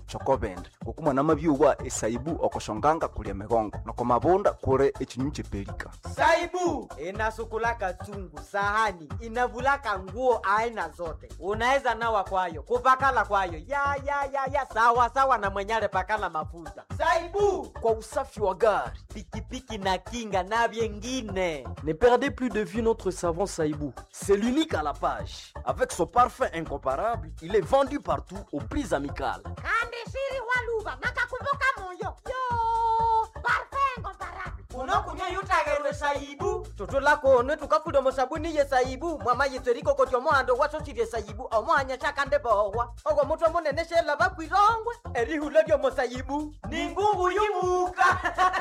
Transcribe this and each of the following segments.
chokobende okumwana mabyuwa esaibu okoshonganga kulia migongo noko mabunda kuli echinyunyu chepelika saibu inasukulaka chungu sahani inavulaka nguo aina zote unaweza nawa kwayo kupakala kwayo ya ya ya ya sawa sawa na mwenyale pakala mafuta saibu kwa usafi wa gari pikipiki na kinga na vyengine ne perdez plus de vue notre savon saibou c'est l'unique à la page avec son parfum incomparable il est vendu partout aux prix amicales kandi shiri waluva nakakumbuka moyo yo parfengo barabi unokunywa yutagerwe saibu toto lako one tukafuda musabuni ye saibu mwama yitseriko koti omohando wasosirye saibu omohanya shakande bohwa ogwo mutwe munene shela bakwirongwe erihula lyomo saibu ni ngungu yumuka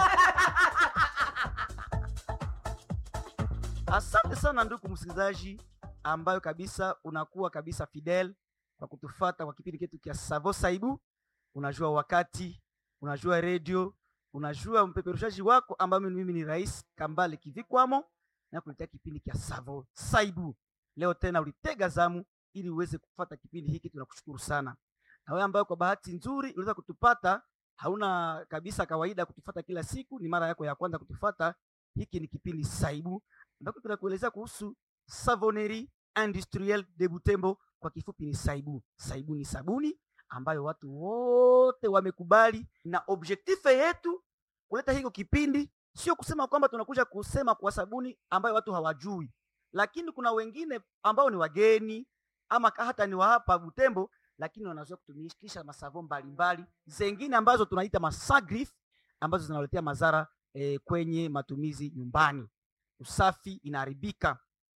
Asante sana ndugu msikilizaji, ambayo kabisa unakuwa kabisa fidel kwa kutufata kwa kipindi chetu cha Savo Saibu. Unajua wakati, unajua redio, unajua mpeperushaji wako ambayo mimi ni Rais Kambale Kivikwamo na kuletea kipindi cha Savo Saibu. Leo tena ulitega zamu ili uweze kufata kipindi hiki, tunakushukuru sana. Na wewe ambayo kwa bahati nzuri uliweza kutupata, hauna kabisa kawaida kutufata kila siku, ni mara yako ya kwanza kutufata, hiki ni kipindi Saibu ambapo tunakuelezea kuhusu Savonnerie Industrielle de Butembo, kwa kifupi ni Saibu. Saibu ni sabuni ambayo watu wote wamekubali, na objektife yetu kuleta hiko kipindi sio kusema kwamba tunakuja kusema kwa sabuni ambayo watu hawajui, lakini kuna wengine ambao ni wageni ama hata ni wa hapa Butembo, lakini wanazoea kutumikisha masavo mbalimbali zengine ambazo tunaita masagrif ambazo zinawaletea madhara eh, kwenye matumizi nyumbani usafi inaharibika.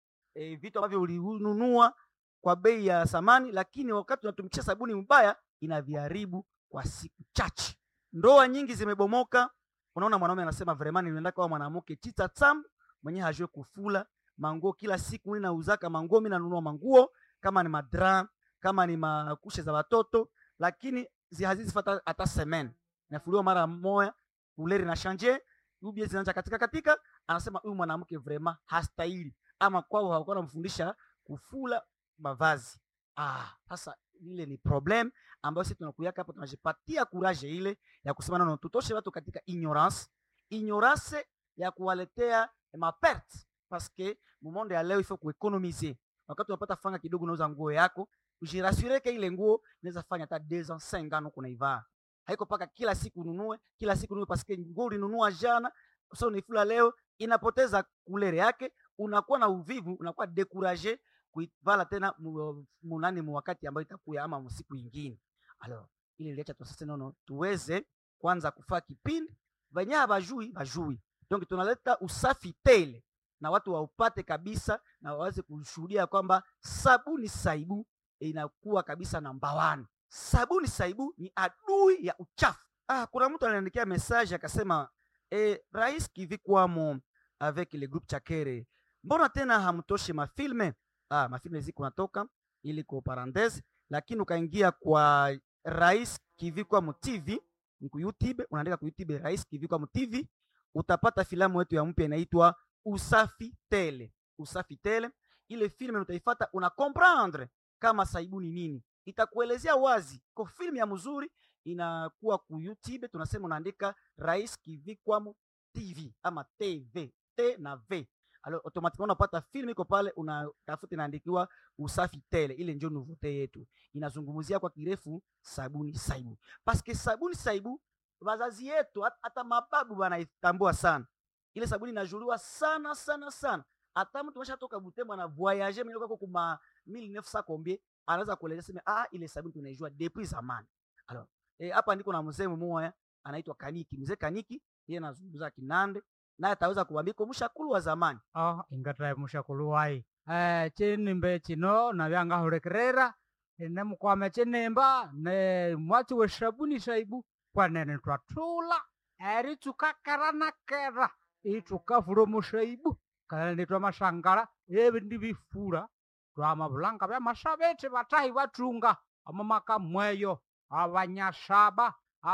E, vitu ambavyo ulinunua kwa bei ya samani, lakini wakati unatumikisha sabuni mbaya inaviharibu kwa siku chache. Ndoa nyingi zimebomoka. Unaona, mwanaume anasema vremani, nienda kwa mwanamke chita tam mwenye hajue kufula manguo kila siku. Mimi nauzaka manguo, mimi nanunua manguo kama ni madra, kama ni makushe za watoto, lakini hazizifata hata semen, inafuliwa mara moja, uleri na shanje ubie zinaanza katika katika anasema huyu mwanamke vrema hastahili, ama kwao hawakuwa namfundisha kufula mavazi. Ah, sasa ile ni problem ambayo sisi tunakuyaka hapa, tunajipatia kuraje ile ya kusema nono, tutoshe watu katika ignorance, ignorance ya kuwaletea maperte parce que mumonde ya leo ifo kueconomiser. Wakati unapata fanga kidogo, unauza nguo yako, ujirasure ke ile nguo inaweza fanya hata 2 ans 5 ans kunaivaa, haiko paka kila siku ununue kila siku ununue, parce que nguo ulinunua jana sasa unaifula leo inapoteza kulere yake, unakuwa na uvivu, unakuwa dekuraje kuivala tena munani mu wakati ambayo itakuya ama msiku ingine. Alors ile iliacha tu sasa nono tuweze kwanza kufaa kipindi venye habajui bajui, donc tunaleta usafi tele na watu waupate kabisa na waweze kushuhudia kwamba sabuni saibu inakuwa kabisa namba one. Sabuni saibu ni adui ya uchafu. Ah, kuna mtu ananiandikia message akasema E, Rais Kivikwamo avec le groupe Chakere, mbona tena hamtoshe mafilme? Ah, mafilme ziko natoka ili kwa parenthese, lakini ukaingia kwa Rais Kivikwamo TV ni ku YouTube, unaandika ku YouTube Rais Kivikwamo TV, utapata filamu yetu ya mpya inaitwa Usafi Tele. Usafi Tele, ile filme utaifata, una comprendre kama saibu ni nini, itakuelezea wazi kwa filmu ya mzuri inakuwa ku YouTube, tunasema unaandika Rais Kivikwamo TV ama TV T na V. Alors automatiquement unapata film iko pale, unatafuta inaandikiwa usafi tele. Ile ndio nouveauté yetu, inazungumzia kwa kirefu sabuni saibu, paske sabuni saibu wazazi yetu hata mababu wanaitambua sana. Ile sabuni inajuliwa sana sana sana, hata mtu ameshatoka Butembo na voyage mimi kwa kuma 1900 combien anaweza kueleza sema ah, ile sabuni tunaijua depuis zamani. Alors eh, hapa ndiko na mzee mmoja anaitwa Kaniki. Mzee Kaniki yeye anazungumza Kinande naye ataweza kuambia kwa mshakulu wa zamani. Oh, ingata mshakulu wai. Eh, chinimbe chino na vyanga hurekerera ne mukwame chinemba ne mwachi we sabuni saibu kwanene twatula eri tukakarana kera itukavula musaibu kalene twa masangala ebi ndibifura twa mabulanga bya masabete batahi batunga amamaka mweyo abanyasaba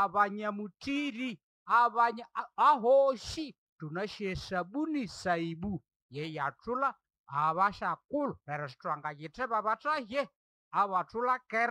abanyamutiri abanya ahoshi tunashe sabuni saibu ye yatula abashakulu pero sitwanga yiteba bataye abatula kera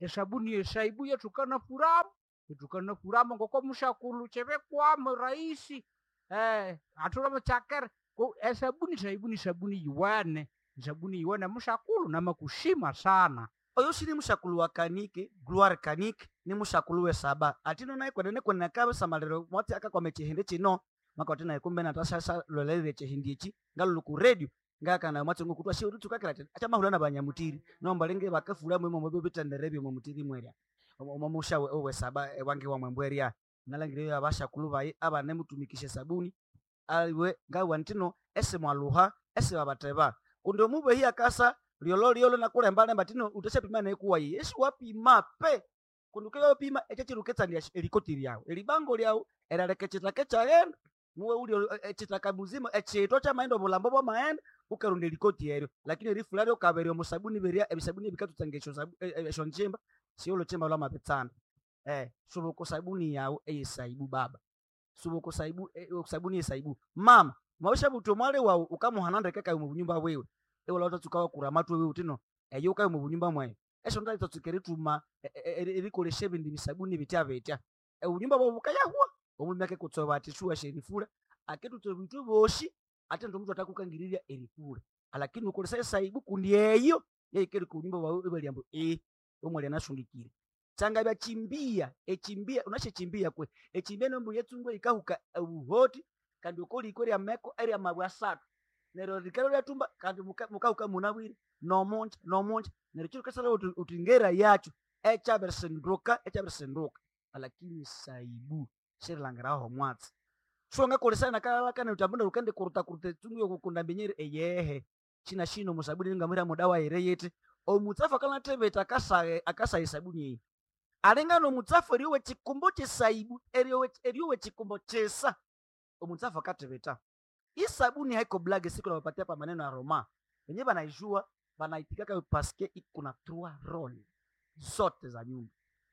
esabuni yesaibu yetukana furamu yetukana furamu ngoko mushakulu chevekwamo rahisi eh atulamo chakere ko esabuni saibu ni sabuni yiwene sabuni yiwene mushakulu namakushima sana oyo shili mushakulu wa kanike gloire kanike ni mushakulu we saba atino naye kwenene kwenene kabe samalero mwati akakwame chihindi chino makati naye kumbe natashasha lolelele chihindi ichi ngalulu ku radio ngakana mwati ngokutwa shi utu kakira tena acha mahulana banyamutiri nomba linge bakafula mwemo mwebo bitanderebyo mu mutiri mwerya omo musha we, we saba e, wange wa mwembwerya nalangire abashakulu bayi abane mutumikishe sabuni aliwe ngawa ntino ese mwaluha ese babateba kundi omube hi akasa lyolo lyolo nakulembalemba tino utashapima nekuwa yi esi wapima pe kundi ukeyopima echo chiluketsandia elikoti lyawu elibango lyawu elaleke chitake chaghenda muwe uli echitaka muzima echito chamaenda obulambo bwamaenda ukarunda elikoti eryo lakini erifula lyokaberya omusabuni berya ebisabuni ebikatutsanga esho sabu- e- e- esho nchimba siolo chimba lwamapitsana eh subuku sabuni yawu eyesaibu baba subuku saibu e, sabuni yesaibu mama mwawisha buto mwale wawu ukamuhanandeke kayo mu bunyumba bwewe ewola utatsukawa kuramatwe wewe tino eyo ukayo mu bunyumba mwayo esho ndalitotsuka erituma e- e- e- erikolesha ebindi bisabuni bitya bitya obunyumba bwabu bukayahwa omulimi akekutsoba ati shuwa sherifula aketutsoba bitu boshi ate ndo mtu atakukangirirya erifula alakini ukolesa esaibu kundi eyo yeikeri kunyumba bwawe ibalyambo e omwali anashundikire tsanga bya chimbia echimbia unashechimbia kwe echimbia nombu yetsungwe ikahuka ubuhoti kandi ukoliko lya meko erya mabwa asatu nero likalo lyatumba kandi muka- mukahuka munabwire nomunja nomunja nero chiro kasala uti uti ngera yacho echaberesenduka echaberesenduka alakini saibu shirilangiraho mwatsi shonga kolesana kalakana utambunda ukende kuruta kuruta tsungu kukunda mbenyeri eyehe china shino musabuni ningamwira mudawa ere yete omutsafu akanateveta akasaye akasaye sabuni eyi alingano omutsafu eriyowe chikumbo chesaibu eriyowe eriyowe chikumbo chesa omutsafu akateveta isabuni haiko blage siku nawapatia pa maneno ya roma wenyewe banaijua banaitikaka paske ikuna trois role zote za nyumba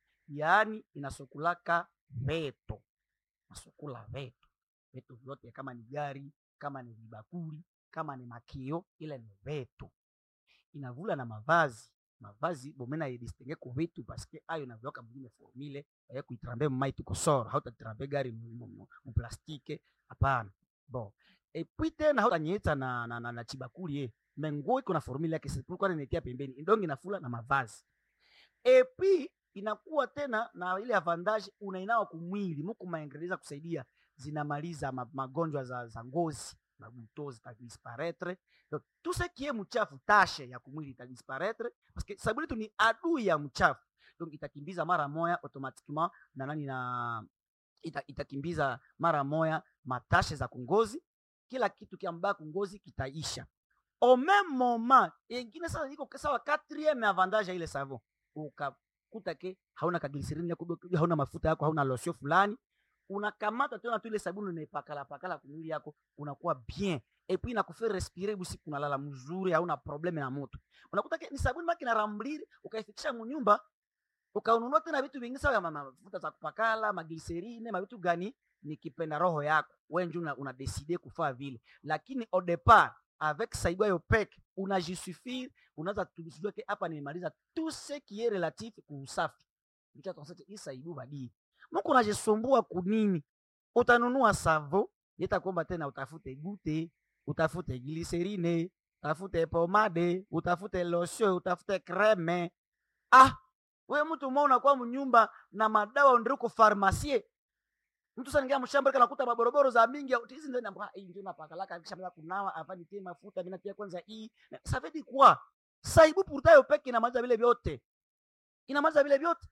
yaani inasokulaka veto nasukula veto veto vyote kama ni gari kama ni vibakuli kama ni makio ile ni veto inavula na mavazi mavazi bomena yedistenge ku vitu paske ayo navyoka mwingine formile ya kuitrambe mmai tuko soro hautatrambe gari mu- mu- mu- muplastike hapana bon epui tena hautanyetsa na, na, na, na chibakuli ye menguo iko na formule yake sipulikuwa nenetia pembeni indongi inafula na mavazi epi inakuwa tena na ile avantage unainawa kumwili muku maendeleza kusaidia zinamaliza ma, magonjwa za, za ngozi mabuto zitadisparaître donc tout ce qui est mchafu tashe ya kumwili itadisparaître parce que sabuni tu ni adui ya mchafu donc itakimbiza mara moya automatiquement na nani na ita, itakimbiza mara moya matashe za kungozi kila kitu kiambaa kungozi kitaisha au même moment ingine sasa iko sawa quatrième avantage ya ile savon ukakuta ke hauna kaglycerine yako hauna mafuta yako hauna lotion fulani unakamata tena tu ile sabuni unaipakala pakala kumwili yako unakuwa bien et puis inakufanya respirer busiku unalala mzuri hauna probleme na moto unakuta ke ni sabuni maki na rambliri ukaifikisha munyumba ukaununua tena vitu vingi sawa ya ma- mafuta za kupakala maglycerine mavitu gani nikipenda roho yako wewe ndio una, una decide kufaa vile lakini au départ avec saibu yo peke unajisuffire unaweza tujue ke hapa nimemaliza tout ce qui est relatif kuusafi ndicho tunasema hii saibu badii mko unajisumbua kunini utanunua savo nitakuomba tena utafute gute utafute glycerine utafute pomade utafute lotion utafute creme ah we mtu mwa unakuwa mnyumba na madawa ndiriko farmasie mtu saningia mshamba kana kuta maboroboro za mingi au hizi ndio namba hii ndio napakalaka kisha mimi kunawa afani tie mafuta mimi natia kwanza hii ça veut dire quoi saibu pourtant yo peke inamaliza vile vyote inamaliza vile vyote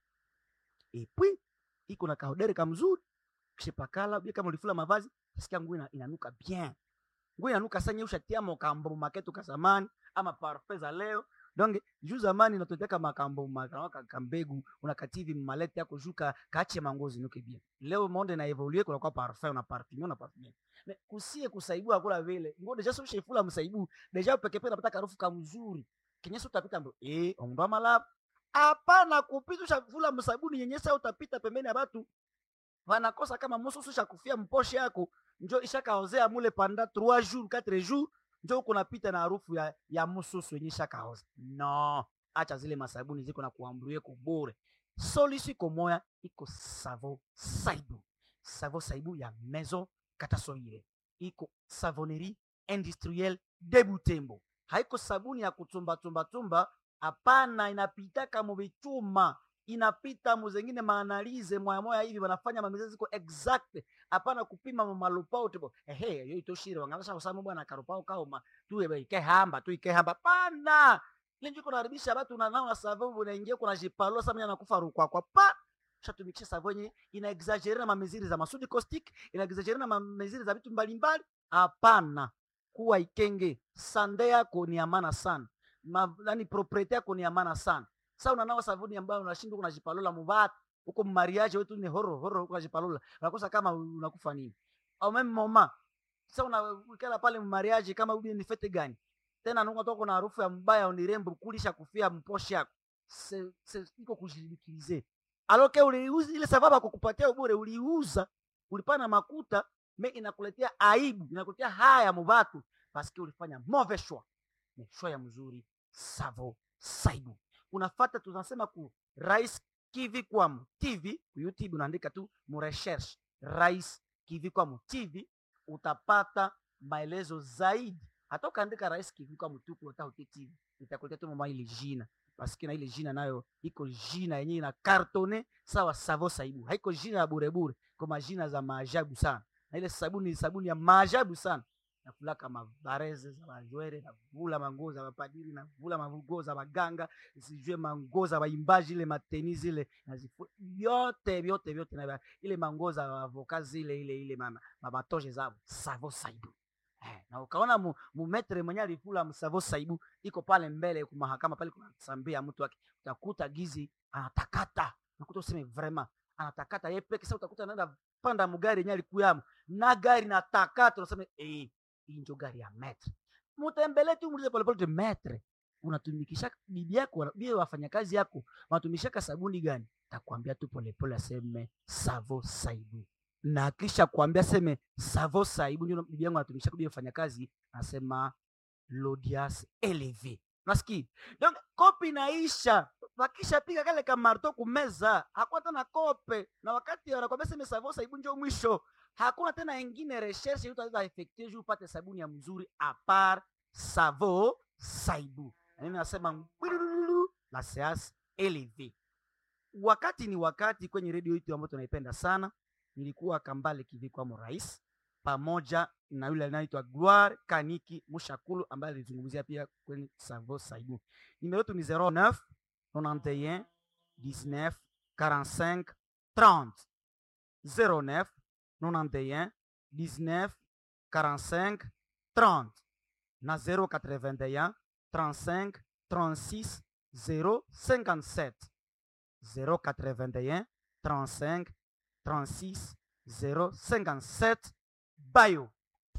et puis iko na kahodere kamzuri kishipakala bia kama ulifula mavazi sikia nguo ina, inanuka bien nguo inanuka sanya ushatia mokambo maketu ka zamani ama parfum za leo donc juu zamani natoteka makambo makanaka kambegu unakativi malete yako juka kache mangozi nuke bien leo monde na evolue kuna kwa parfum na parfum na parfum mais kusie kusaibu akula vile ngo deja so shefula msaibu deja peke peke unapata harufu kamzuri kinyesi utapita mbo eh ondo malap hapana kupita ushafula msabuni nyenyesa utapita pembeni ya watu wanakosa kama mususu shakufia mposhe yako njo ishakaozea mule panda 3 jours 4 jours njo uko napita na harufu ya, ya mususu yenye ishakaoza no acha zile masabuni ziko na kuambruye ko bure solution iko moya iko savo saibu savo saibu ya maison katasoire iko savonnerie industrielle de butembo haiko sabuni ya kutumbatumbatumba hapana inapitaka muvichuma inapita muzengine maanalize moya moya hivi wanafanya mamizezi ziko exact hapana kupima malupao tipo ehe yo itoshire wangalasha kusama bwana karupao kaoma tu ebe ikehamba tu ikehamba pana ile njiko naribisha watu na nao na sababu unaingia kuna jipalo sasa mimi anakufa rukwa kwa pa shatumikisha savonye ina exaggerate na mamiziri za masudi caustic ina exaggerate na mamiziri za vitu mbalimbali hapana kuwa ikenge sande yako ni amana sana Ma, yani propriete yako ni amana sana sasa unanawa sabuni ambayo unashindwa kunajipalola muvatu huko mariage wetu ni horo horo huko unajipalola unakosa kama unakufa nini au meme moma sasa unakala pale mariage kama ubi ni fete gani tena nunga toko na harufu ya mbaya unirembo kulisha kufia mposhi yako se, se, iko kujilikize aloke uliuza ile sababu ya kukupatia bure uliuza ulipana makuta me inakuletea aibu inakuletea haya muvatu paske ulifanya mauvais choix ni choix ya mzuri savo saibu unafata tunasema ku rais kivi kwamu tv ku youtube unaandika tu murecherche rais kivi kwamu tv utapata maelezo zaidi hata ukaandika rais kivi kwamu tu kuotaute tv itakuletea tu mama ile jina paske na ile jina nayo iko jina yenyewe ina kartone sawa savo saibu haiko jina ya burebure kwa majina za maajabu sana na ile sabuni ni sabuni ya maajabu sana navulaka mavareze za bajwere navula manguo za mapadiri navula manguo za baganga sijue manguo za baimbaji ile mateni zile nazifu vyote vyote vyote na ile manguo za avoka zile ile ile mama mabatoje zabo savo saibu eh, na ukaona mu, mumetre mwenye alifula msavo saibu iko pale mbele kumahakama pale kunasambia mtu wake utakuta gizi anatakata nakuta useme vraiment anatakata ye peke sasa utakuta anaenda panda mugari yenye alikuyamo na gari natakata unasema eh hii ndio gari ya metre mutembele tu muulize polepole tu metre unatumikisha bibi yako bibi wafanyakazi yako wanatumishaka sabuni gani takwambia tu polepole aseme savo saibu na kisha kuambia seme savo saibu ndio bibi yangu anatumikisha bibi wafanyakazi anasema lodias eleve nasikia donc kopi inaisha wakisha piga kale kamarto kumeza hakuna tena kope na wakati wanakwambia seme savo saibu ndio mwisho hakuna tena ingine recherche utaweza effectuer juu upate sabuni ya mzuri apart savo saibu na mimi nasema ngwilululu la seas eleve wakati ni wakati kwenye redio yetu ambayo tunaipenda sana nilikuwa kambale kivikwamo rais pamoja na yule anaitwa gloire kaniki mushakulu ambaye alizungumzia pia kwenye savo saibu nimero yetu ni 09 91 19 45 30 09 91 19 45 30 na 081 35 36 057 081 35 36 057 bayo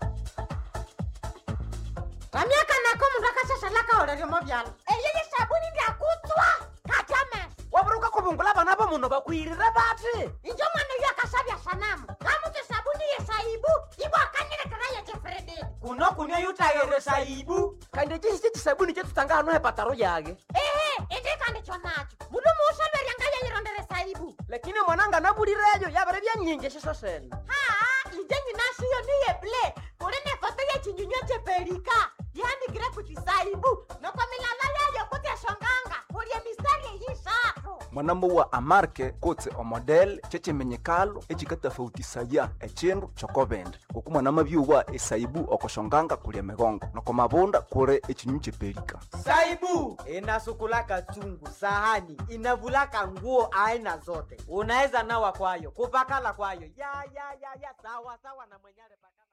vamyaka nako mundu akashashalaka oleryomo vyalo eyeye sabuni ndyakutswa katame waburuka kuvungula vana va munhu vakwirire vati injo mwana uyo akashavya sanamu ngamutse sabuni yesaibu ivo akanyilekera yechefrededi kuno kunywa yutayere saibu kandi cisi cisabuni cetu tanga hano hepataro yake ehe indikandikyo nacho mundu muushaverya yayirondere saibu lakini mwananga navulireyo yavere vyanyinji ciso sene haa inje nyinashiyo niyeble kuli ne foto yechinyunywa cheperika yanikire kuti saibu noko milala yayo kuti eshonganga kulye mistari eyishatu mwanambo wa amarke kotse omodel cecemenyekalo ecikatafautisaya ecindu cokovende kuku mwanama byuwa esaibu okoshonganga kulya migongo noko mavunda kuli ecinyu cepelika saibu inasukulaka chungu sahani inavulaka nguo aina zote unaweza nawa kwayo kupakala kwayo ya ya ya ya sawa sawa na mwenyale pakala